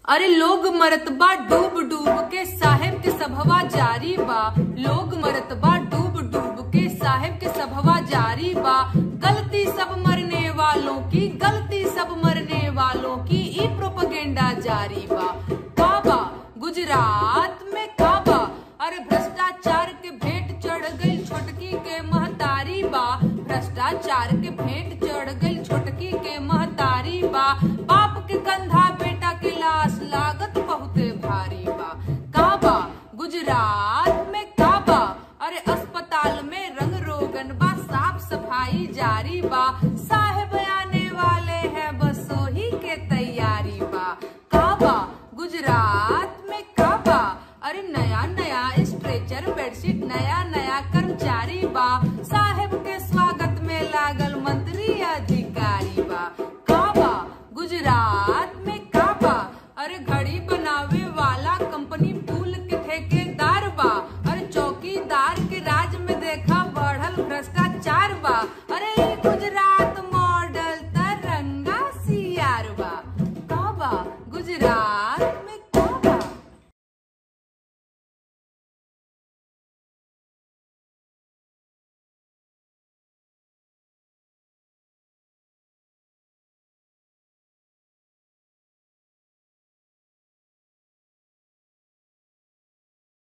अरे लोग मरत बा डूब डूब के साहेब के सभवा जारी बा लोग मरत बा डूब डूब के साहेब के सभवा जारी बा गलती सब मरने वालों की गलती सब मरने वालों की ई प्रोपगेंडा जारी बा काबा गुजरात में काबा अरे भ्रष्टाचार के भेंट चढ़ गई छोटकी के महतारी बा भ्रष्टाचार के भेंट चढ़ गई छोटकी के महतारी बा बाप के कंधा बेटा के लाश लागत बहुते भारी बा काबा गुजरात में काबा अरे अस्पताल में रंग रोगन बा साफ सफाई जारी बा साहेब आने वाले हैं बस ही के तैयारी बा काबा गुजरात में काबा अरे नया नया स्ट्रेचर बेडशीट नया नया कर्मचारी बा साहेब के स्वागत में लागल मंत्री अधिकारी बा काबा गुजरात में काबा अरे घड़ी बनावे वाला कंपनी